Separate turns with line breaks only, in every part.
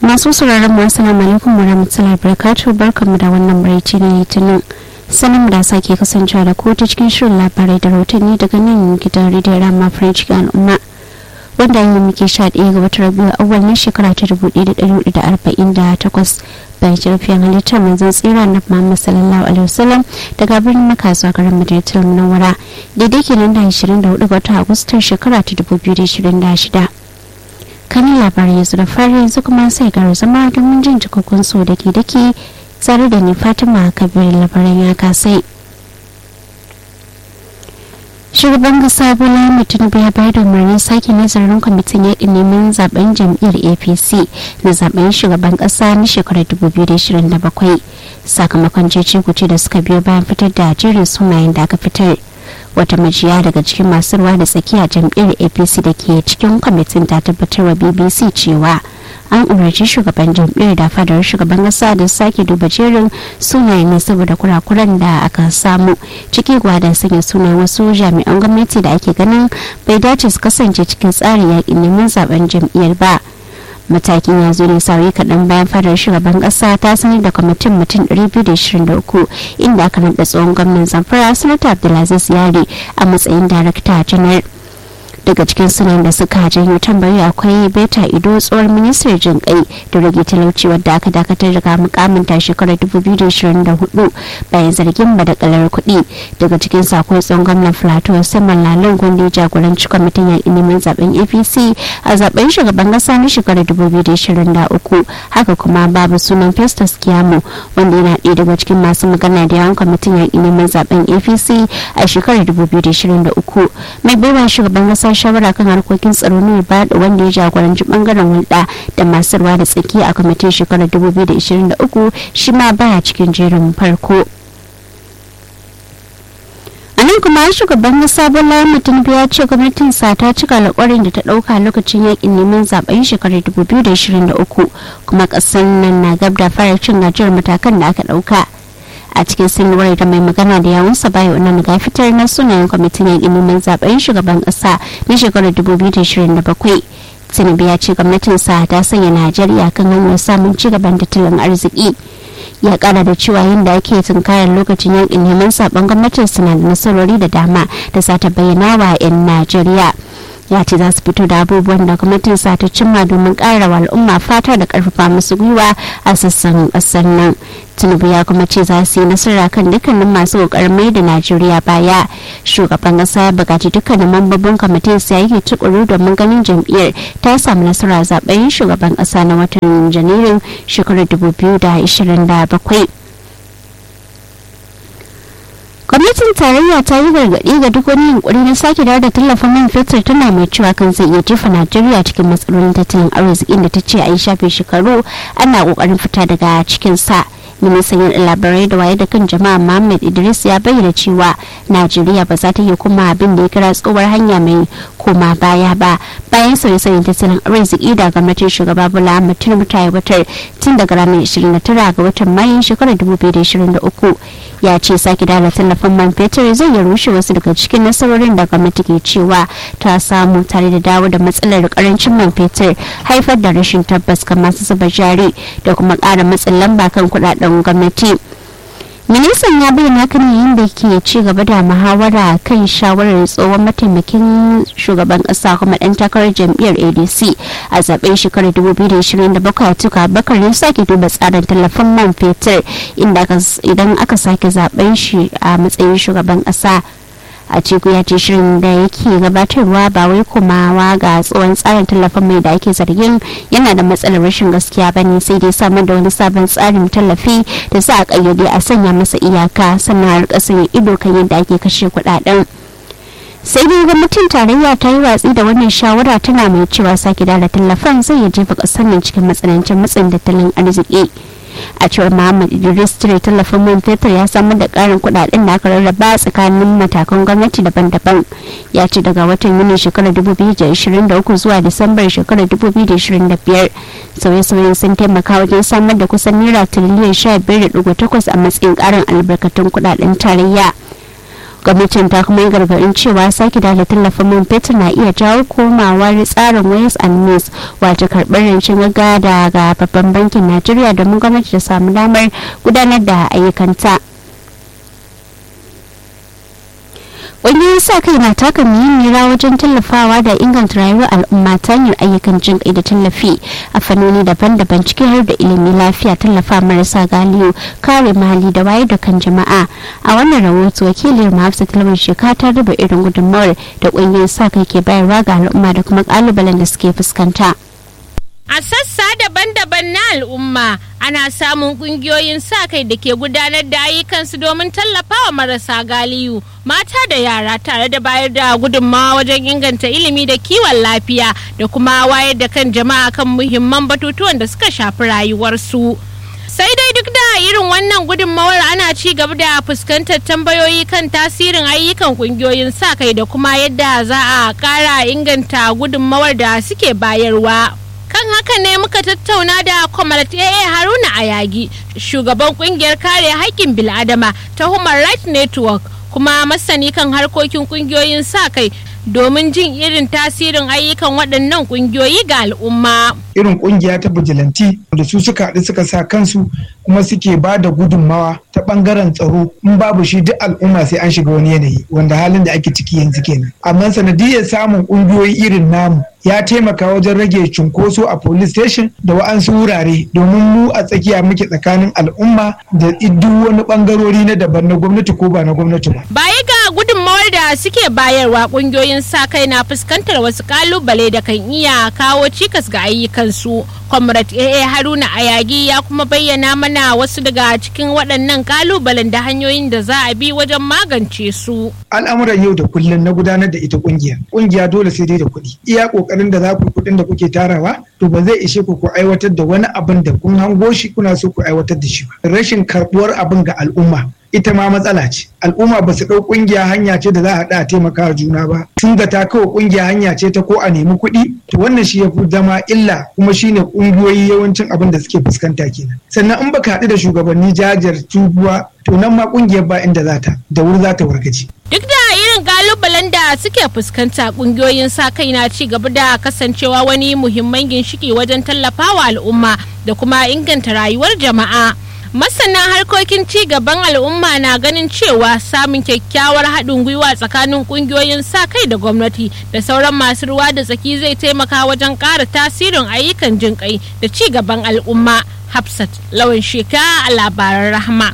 masu sauraron mu assalamu alaikum wa rahmatullahi barakatuh barkamu da wannan barci na litinin sanin da sake kasancewa da ku ta cikin shirin labarai da rahotanni daga nan gidan rediyon rama french ga al'umma wanda yi muke sha ɗaya ga watan rabiu awal na shekara ta dubu ɗaya da ɗari hudu da arba'in da takwas bayan jirfiyar halittar manzon tsira na muhammad sallallahu alaihi wasallam daga birnin maka zuwa garin madinatul munawwara daidai kenan da ashirin da hudu ga watan agustan shekara ta dubu biyu da ashirin da shida kanin labarai yanzu da fari yanzu kuma sai garo zama domin jin cikakkun so da ke dake tsare da ni fatima kabir labaran ya kasai shugaban kasa bola tinubu ya bayar da umarnin sake nazarin kwamitin yakin neman zaben jam'iyyar apc na zaben shugaban kasa na shekarar 2027 sakamakon cece kuce da suka biyo bayan fitar da jerin sunayen da aka fitar wata majiya daga cikin masu ruwa da tsakiya jam'iyyar apc da ke cikin kwamitin ta tabbatar wa bbc cewa an umarci shugaban jam'iyyar da fadar shugaban kasa da sake duba jerin sunayen ne saboda kurakuran da aka samu ciki da sanya sunayen wasu jami'an gwamnati da ake ganin bai dace su kasance cikin tsarin yakin neman zaben jam'iyyar ba matakin ya zo ne sauyi kaɗan bayan fadar shugaban ƙasa ta sanar da kwamitin mutum 223 inda aka naɗa tsohon gwamnan zamfara sanata abdulaziz yari a matsayin darakta janar daga cikin sunan da suka janyo tambayi akwai beta ido tsohon ministar jin kai da rage talauci wadda aka dakatar daga mukamin ta shekarar 2024 bayan zargin badakalar kuɗi daga cikin akwai tsohon gwamnan plateau saman lalon gwanda ya jagoranci kwamitin yaƙi neman zaben apc a zaben shugaban ƙasa na shekarar 2023 haka kuma babu sunan festus kiyamu wanda yana ɗaya daga cikin masu magana da yawan kwamitin yaƙi neman zaben apc a shekarar 2023 mai baiwa shugaban ƙasa shawara kan harkokin tsaro ne ba da wanda ya jagoranci bangaren hulɗa da masu ruwa da tsaki a kwamitin shekarar 2023 shi ma baya cikin jerin farko a nan kuma shugaban kasa bola mutum ya ce gwamnatin sa ta cika alƙawarin da ta ɗauka lokacin yakin neman zaben shekarar 2023 kuma ƙasar nan na gab da fara cin gajiyar matakan da aka ɗauka a cikin sanarwar da mai magana da yawunsa bayo nan ga fitar na sunayen kwamitin yaƙin neman zaben shugaban ƙasa na shekarar 2027 tinubu ya ce gwamnatinsa ta sanya najeriya kan hanyar samun ci gaban tattalin arziki ya kara da cewa yadda ake tunkarar lokacin yakin neman sabon gwamnatin suna da nasarori da dama da za ta bayyana wa 'yan najeriya ya ce za su fito da abubuwan da gwamnatin sa ta cimma domin ƙara wa al'umma fata da ƙarfafa musu gwiwa a sassan ƙasar nan tinubu ya kuma ce za su yi nasara kan dukkanin masu ƙoƙarin mai da najeriya baya shugaban ƙasa ya buƙaci dukkanin mambobin kwamitin su yake tukuru domin ganin jam'iyyar ta samu nasara zaben shugaban ƙasa na watan janairun shekarar 2027 gwamnatin tarayya ta yi gargaɗi ga duk wani yunkuri na sake dawo da tallafin man fetur tana mai cewa kan zai iya jefa najeriya cikin matsalolin tattalin arzikin da ta ce a yi shafe shekaru ana kokarin fita daga cikin sa ministan yin labarai da waye da kan jama'a muhammad idris ya bayyana cewa najeriya ba za ta iya kuma abin da ya kira tsohuwar hanya mai koma baya ba bayan sauye-sauyen tattalin arziki da gwamnatin shugaba bola ahmed tinubu ta aiwatar tun daga ranar 29 ga watan mayun shekarar 2023 ya ce sake dala tallafin man fetur zai ya rushe wasu daga cikin nasarorin da gwamnati ke cewa ta samu tare da dawo da matsalar karancin man fetur haifar da rashin tabbas ga masu zuba jari da kuma ƙara matsin lamba kan kudaden gwamnati ministan ya bayyana kan yayin da ke ci gaba da muhawara kan shawarar tsohon mataimakin shugaban kasa kuma dan takarar jam'iyyar adc a zaben shekarar 2027 tuka bakar ya sake duba tsarin tallafin man fetur idan aka sake zaben shi a matsayin shugaban kasa a ciku ya ce shirin da yake gabatarwa ba wai kumawa ga tsohon tsarin tallafin mai da ake zargin yana da matsalar rashin gaskiya ba ne sai dai samar da wani sabon tsarin tallafi da za a kayyade a sanya masa iyaka sannan a rika sanya ido kan yadda ake kashe kudaden sai dai gwamnatin tarayya ta yi watsi da wannan shawara tana mai cewa sake da tallafin zai ya jefa kasar nan cikin matsanancin matsin tattalin arziki a cewar muhammad idris cire tallafin man fetur ya samar da karin kudaden da aka rarraba tsakanin matakan gwamnati daban-daban ya ce daga watan yuni shekarar 2023 zuwa disambar shekarar 2025 sauye-sauyen sun taimaka wajen samar da kusan naira tiriliyan 15.8 a matsayin karin albarkatun kudaden tarayya gwamnatin ta kuma yi gargaɗin cewa sake da tallafin man fetur na iya jawo komawar tsarin wayas and means wato karɓar rancen gaggawa daga babban bankin najeriya domin gwamnati ta samu damar gudanar da ayyukanta ƙungiyoyin sa kai na taka muhimmiyar rawa wajen tallafawa da inganta rayuwar al'umma ta hanyar ayyukan jin kai da tallafi a fannoni daban-daban ciki har da ilimi lafiya tallafa marasa galiyo kare mahalli da wayar da kan jama'a a wannan rahoto wakiliyar mahafsa talabijin shekara ta raba irin gudunmawar da ƙungiyoyin sa kai ke bayarwa ga al'umma da kuma ƙalubalen da suke fuskanta.
A sassa daban-daban na al'umma ana samun kungiyoyin sa kai da ke gudanar da ayyukansu domin tallafawa marasa galiyu mata da yara tare da bayar da gudunmawa wajen inganta ilimi da kiwon lafiya da kuma wayar da kan jama'a kan muhimman batutuwan da suka shafi rayuwarsu. sai dai duk da irin wannan gudunmawar ana ci gaba da fuskantar tambayoyi kan tasirin ayyukan kungiyoyin sa kai da kuma yadda za a kara inganta gudunmawar da suke bayarwa. kan haka ne muka tattauna da kwamarat AA Haruna Ayagi shugaban kungiyar kare haƙƙin bil'adama ta Human Rights Network kuma masani kan harkokin kungiyoyin sa kai domin jin irin tasirin ayyukan waɗannan kungiyoyi ga al'umma.
Irin kungiya ta bijilanti da su suka haɗu suka sa kansu kuma suke ba da gudunmawa ta ɓangaren tsaro in babu shi duk al'umma sai an shiga wani yanayi wanda halin da ake ciki yanzu kenan. Amma sanadiyar samun kungiyoyi irin namu ya taimaka wajen rage cunkoso a police station da wa'ansu wurare domin mu a tsakiya muke tsakanin al'umma da duk wani bangarori na daban na gwamnati ko ba na gwamnati ba.
Baya ga gudunmawar da suke bayarwa kungiyoyin sa kai na fuskantar wasu kalubale da kan iya kawo cikas ga ayyukansu. Comrade AA Haruna Ayagi ya kuma bayyana mana wasu daga cikin waɗannan kalubalen da hanyoyin da za a bi wajen magance su.
Al'amuran yau da kullum na gudanar da ita kungiya. Kungiya dole sai dai da kuɗi. Iya kokarin da za ku kuɗin da kuke tarawa to ba zai ishe ku ku aiwatar da wani abin da kun hango shi kuna so ku aiwatar da shi ba. Rashin karɓuwar abin ga al'umma ita ma matsala ce al'umma ba su ɗau ƙungiya hanya ce da za a haɗa a taimaka juna ba sun ga ta kawo ƙungiya hanya ce ta ko a nemi kuɗi to wannan shi ya fi zama illa kuma shine ƙungiyoyi yawancin abin da suke fuskanta kenan sannan in baka haɗu da shugabanni jajar tubuwa to nan ma ƙungiyar ba inda za ta da wuri za ta wargaje
duk da irin kalubalen da suke fuskanta kungiyoyin sa kai na ci gaba da kasancewa wani muhimman ginshiki wajen tallafawa al'umma da kuma inganta rayuwar jama'a masana harkokin ci gaban al'umma na ganin cewa samun kyakkyawar haɗin gwiwa tsakanin ƙungiyoyin sa kai da gwamnati da sauran masu ruwa da tsaki zai taimaka wajen ƙara tasirin ayyukan jinƙai da ci gaban al'umma hafsat lawan sheka a labaran rahama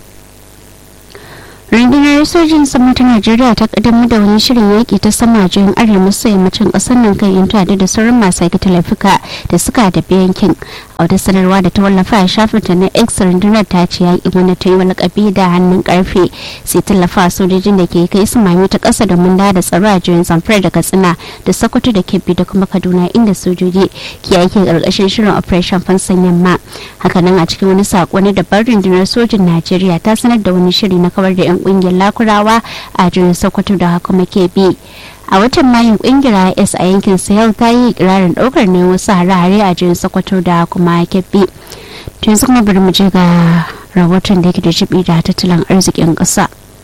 rundunar sojin sama ta najeriya ta kaddamar da wani shirin yaƙi ta sama jihin arewa maso yammacin ƙasar nan kan yin da sauran masu aikata laifuka da suka tafi yankin a wata sanarwa da ta wallafa a shafin ta na x rundunar ta ce yaƙi wani ta yi wa lakabi da hannun karfe sai tallafa sojojin da ke kai su mami ta ƙasa domin da da tsaro a jihin zamfara da katsina da sokoto da kebbi da kuma kaduna inda sojoji ke aiki ƙarƙashin shirin operation fansan yamma hakanan a cikin wani saƙo na dabar rundunar sojin najeriya ta sanar da wani shiri na kawar da 'yan kungiyar lakurawa a jirin sokoto da kuma kebbi a watan mayun kungiyar is a yankin sahel ta yi ikirarin daukar ne wasu hare-hare a jirin sokoto da kuma kebbi tun su kuma bari mu je ga rahoton da yake da jibi da tattalin arzikin ƙasa.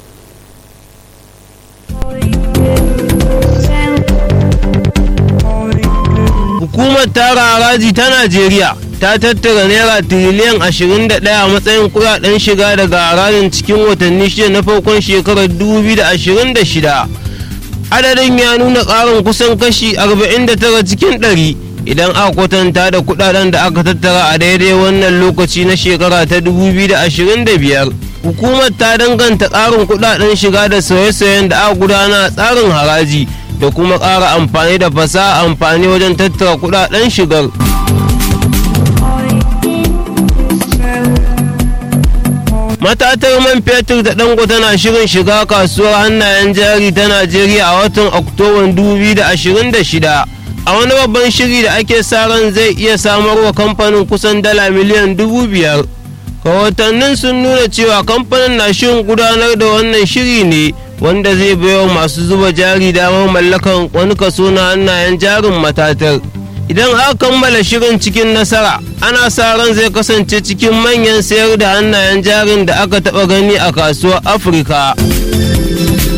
hukumar tara haraji ta najeriya ta tattara naira tiriliyan 21 a matsayin kudaden shiga daga harajin cikin watanni shida na farkon shekarar 2026 adadin ya nuna ƙarin kusan kashi 49 cikin 100 idan aka kwatanta da kudaden da aka tattara a daidai wannan lokaci na shekara ta 2025 hukumar ta danganta ƙarin kudaden shiga da sauye-sauyen da aka gudana a tsarin haraji da kuma ƙara amfani da fasaha amfani wajen tattara kudaden shigar. matatar man fetur da dango tana shirin shiga kasuwar hannayen jari ta najeriya a watan oktoban 2026 a wani babban shiri da ake sa ran zai iya samarwa kamfanin kusan dala miliyan dubu biyar rahotannin sun nuna cewa kamfanin na shirin gudanar da wannan shiri ne wanda zai baiwa masu zuba jari damar mallakan wani kaso na hannayen jarin matatar idan aka kammala shirin cikin nasara ana sa ran zai kasance cikin manyan sayar da hannayen jarin da aka taba gani a kasuwar afirka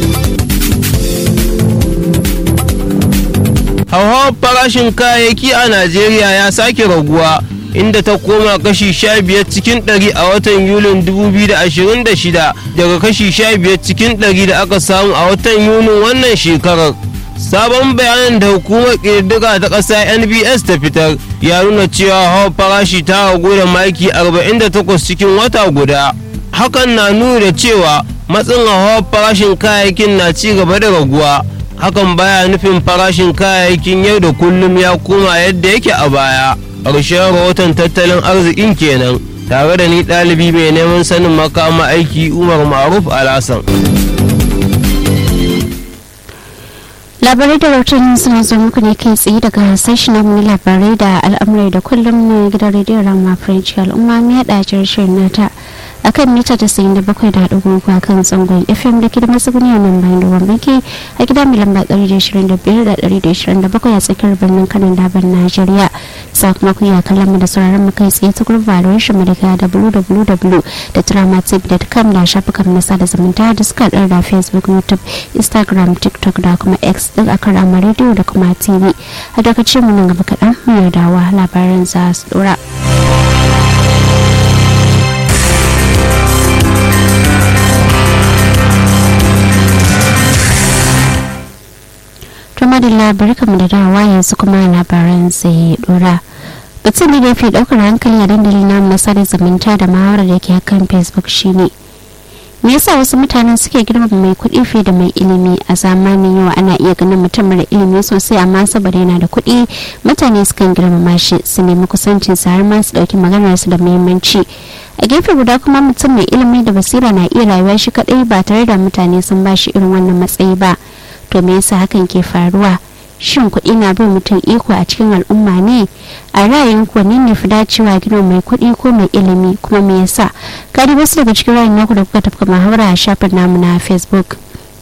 hauhawar farashin kayayyaki a najeriya ya sake raguwa inda ta koma kashi 15 cikin 100 a watan yulin 2026 daga kashi 15 cikin 100 da aka samu a watan yunin wannan shekarar sabon bayanin da hukumar ƙididdiga ta ƙasa nbs ta fitar ya nuna cewa hawa farashi ta ragu da maki 48 cikin wata guda hakan na nuna da cewa matsin hawa farashin kayayyakin na ci gaba da raguwa hakan baya nufin farashin kayayyakin yau da kullum ya koma yadda yake a baya ƙarshen rahoton tattalin arzikin kenan tare da ni ɗalibi mai neman sanin makama aiki umar maruf alasan
labarai da rahoton suna zo muku ne kai tsaye daga sashen namu na labarai da al'amurai da kullum na gidan rediyon rama french al'umma mai haɗa shirin nata a kan mita tasa'in da bakwai da haɗu a kan zangon fm da ke da matsuguni a nan bayan da banki a gida mai lamba ɗari da ishirin da biyar da ɗari da ishirin da bakwai a tsakiyar birnin kanan daban najeriya sakamakon ya kallon mu da sauraron mu kai tsaye ta gurbin valuation mu daga www.dramatv.com da shafukan na sada zumunta da suka haɗar da facebook youtube instagram tiktok da kuma x duk akan rama rediyo da kuma tv a daga mu nan gaba kaɗan mu dawa labaran za su ɗora. madalla barkamu da dawowa yanzu kuma labaran sai dora batun da fi daukar hankali a dandali na masar zumunta da muhawarar da ke kan facebook shine me yasa wasu mutanen suke girmama mai kuɗi fiye da mai ilimi a zamanin yau ana iya ganin mutum mara ilimi sosai amma saboda yana da kuɗi mutane sukan girmama shi su nemi kusancin sa har ma su ɗauki maganar su da muhimmanci a gefe guda kuma mutum mai ilimi da basira na iya rayuwa shi kaɗai ba tare da mutane sun ba shi irin wannan matsayi ba to me yasa hakan ke faruwa shin kuɗi na bin mutum iko a cikin al'umma ne a ra'ayin ku ne ne fi dacewa gina mai kuɗi ko mai ilimi kuma me yasa gadi wasu daga cikin ra'ayin naku da kuka tafka muhawara a shafin namu na facebook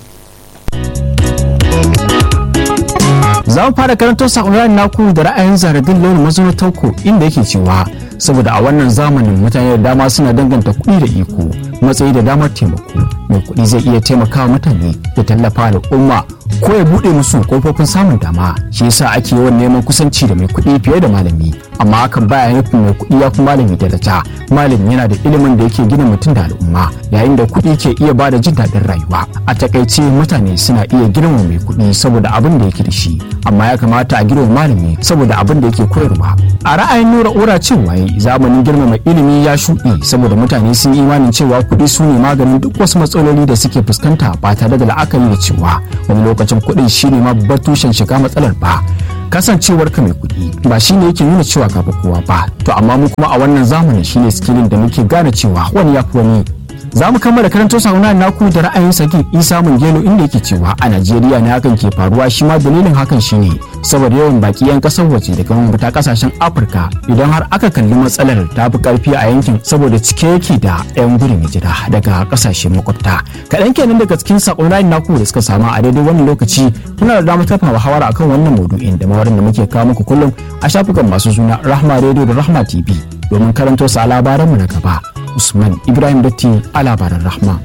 za mu fara karanto sakon ra'ayin naku da ra'ayin zaradin launin mazauna tauko inda yake cewa saboda a wannan zamanin mutane da dama suna danganta kuɗi da iko matsayi da damar taimako mai kuɗi zai iya taimakawa mutane ya tallafa al'umma ko ya buɗe musu kofofin samun dama shi yasa ake yawan neman kusanci da mai kuɗi fiye da malami amma hakan baya nufin mai kuɗi ya fi malami daraja malami yana da ilimin da yake gina mutum da al'umma yayin da kuɗi ke iya ba da jin daɗin rayuwa a takaice mutane suna iya girma mai kuɗi saboda abin da yake da shi amma ya kamata a girma malami saboda abin da yake koyarwa a ra'ayin nura ura cewa zamanin girmama ilimi ya shuɗe saboda mutane sun yi imanin cewa kuɗi su ne maganin duk wasu matsaloli da suke fuskanta ba tare da la'akari da cewa wani lokacin kuɗin shi ne ma babbar tushen shiga matsalar ba kasancewar ka mai kuɗi ba shi ne yake nuna cewa ka kowa ba to amma mu kuma a wannan zamanin shine skillin da muke gane cewa wani ya fi wani za mu kammala karanto sauna naku da ra'ayin saki isa gelo inda yake cewa a najeriya ne hakan ke faruwa shi ma dalilin hakan shine saboda yawan baki yan kasar waje daga mabata kasashen afirka idan har aka kalli matsalar ta fi karfi a yankin saboda cike yake da yan gudun hijira daga kasashen makwabta kaɗan kenan daga cikin sakon ra'ayin naku da suka samu a daidai wannan lokaci kuna da damar tafa hawara akan wannan maudu'in da mawarin da muke kawo muku kullum a shafukan masu suna rahma radio da rahma tv domin karanto su a labaranmu na gaba usman ibrahim datti a labaran rahma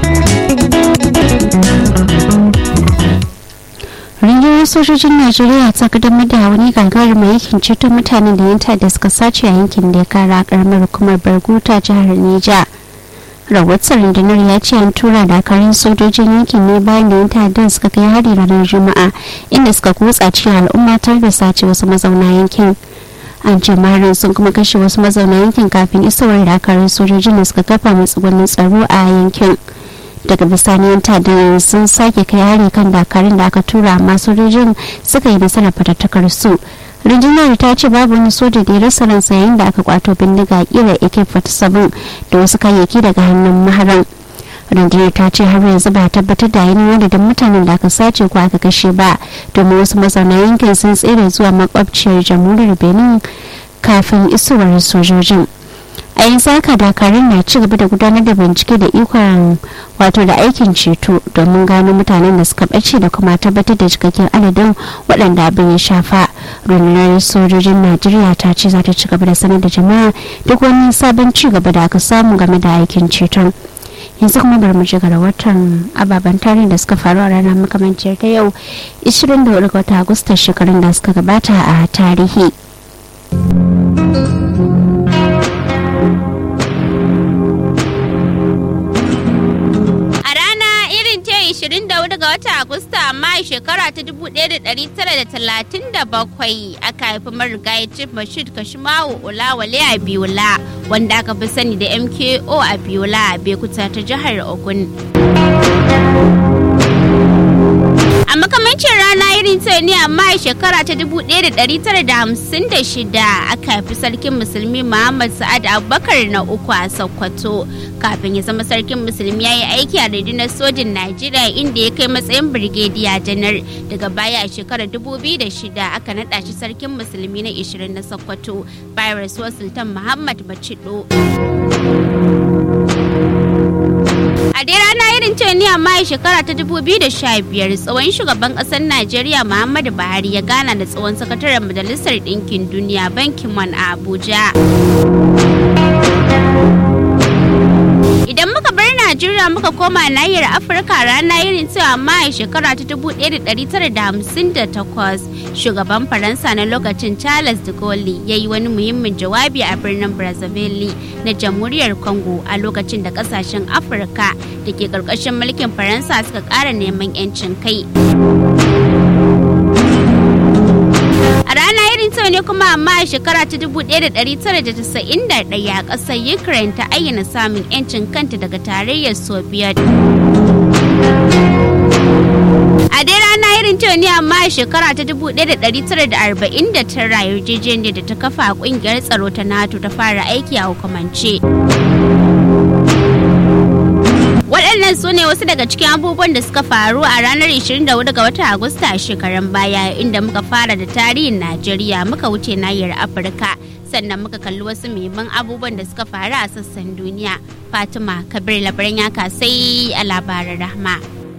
rundunar sojojin najeriya ta kaddamar da wani gagarumin aikin ceto mutanen da yanta da suka sace a yankin da ya kara karamar hukumar barguta jihar neja rahoton rundunar ya ce an tura dakarun sojojin yankin ne bayan da yanta da suka kai hari ranar juma'a inda suka kutsa cikin al'umma tare da sace wasu mazauna yankin an ce maharin sun kuma kashe wasu mazauna yankin kafin isowar dakarun sojojin da suka kafa matsugunin tsaro a yankin daga bisani yan da sun sake kai hari kan dakarun da aka tura amma sojojin suka yi nasarar fatattakar su rundunar ta ce babu wani soja da ya rasa ransa yayin da aka kwato bindiga kira ak-47 da wasu kayayyaki daga hannun maharan rundunar ta ce har yanzu ba tabbatar da yanayin adadin mutanen da aka sace ko aka kashe ba domin wasu mazauna yankin sun tsere zuwa makwabciyar jamhuriyar benin kafin isowar sojojin a yanzu haka dakarun na ci gaba da gudanar da bincike da ikon wato da aikin ceto domin gano mutanen da suka ɓace da kuma tabbatar da cikakken adadin waɗanda abin ya shafa rundunar sojojin najeriya ta ce za ta ci gaba da sanar da jama'a duk wani sabon ci gaba da aka samu game da aikin ceton yanzu kuma bari mu ji watan ababen tarihi da suka faru a ranar makamanciyar ta yau 24 ga wata agusta shekarun da suka gabata a tarihi
A rana irin ce 24 ga watan Agusta amma shekara ta 1937 aka haifi marigayi Chief Bashir Kashimawo Olawale a Biola wanda aka fi sani da MKO a Biola a Bekuta ta jihar Ogun. A makamancin rana irin ta ne amma a shekara ta 1956 aka haifi sarkin musulmi Muhammad Sa'ad Abubakar na uku a Sokoto. Kafin ya zama sarkin musulmi ya yi aiki a rundunar sojin Najeriya inda ya kai matsayin Birgediya janar. Daga baya a shekarar 2006 aka naɗa shi sarkin musulmi na 20 na Sokoto bayan rasuwar Sultan Muhammad Bacido. A dai rana irin ce ne amma a shekara ta 2015 tsawon shugaban kasar Najeriya Muhammadu Buhari ya gana da tsawon sakataren Majalisar Ɗinkin Duniya Bankin Man a Abuja. Idan muka bar Najeriya muka koma nahiyar Afirka rana irin cewa amma a shekara ta 1958 shugaban Faransa na lokacin Charles de Gaulle ya yi wani muhimmin jawabi a birnin Brazzaville na jamhuriyar Congo a lokacin da kasashen Afirka da ke ƙarƙashin mulkin Faransa suka ƙara neman 'yancin kai. A rana irin ta ne kuma amma a shekara ta 1991 ƙasar Ukraine ta ayyana samun 'yancin kanta daga tarayyar Soviet. A dai rana irin ta ne amma a shekara ta 1949 yarjejeniyar da ta kafa a ƙungiyar tsaro ta NATO ta fara aiki a hukumance. waɗannan su ne wasu daga cikin abubuwan da suka faru a ranar 24 ga watan agusta a shekarun baya inda muka fara da tarihin najeriya muka wuce nahiyar afirka sannan muka kalli wasu muhimman abubuwan da suka faru a sassan duniya fatima kabir labaran yaka sai a labaran rahma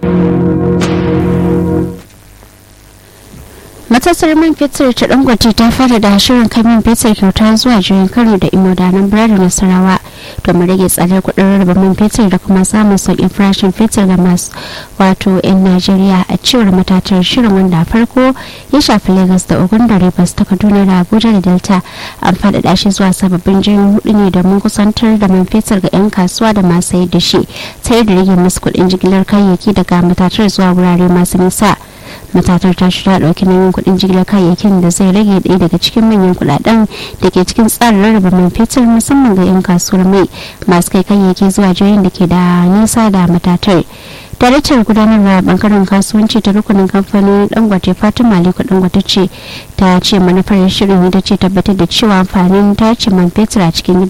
matasar man fetur ta dangote ta fara da shirin kai man fetur kyauta zuwa jirin kano da imodanan birnin nasarawa domin rage tsadar kudin rarraba man fetur da kuma samun sauƙin farashin fetur ga masu wato 'yan najeriya a cewar matatar shirin wanda a farko ya shafi lagos da ogun da rivers ta kaduna da abuja da delta an faɗaɗa shi zuwa sababbin jirgin hudu ne domin kusantar da man fetur ga 'yan kasuwa da masu sayar da shi sai da rage musu kuɗin jigilar kayayyaki daga matatar zuwa wurare masu nisa matatar ta shirya ɗauki nauyin kuɗin jigilar kayayyakin da zai rage ɗaya daga cikin manyan kuɗaɗen da ke cikin tsarin rarraba man fetur musamman ga 'yan kasuwar mai masu kai kayayyaki zuwa jihohin da ke da nisa da matatar daraktar gudanarwa bangaren kasuwanci ta rukunin kamfanin dangote fatima aliko dangote ce ta ce manufar shirin ita ce tabbatar da cewa amfanin tace man fetur a cikin gida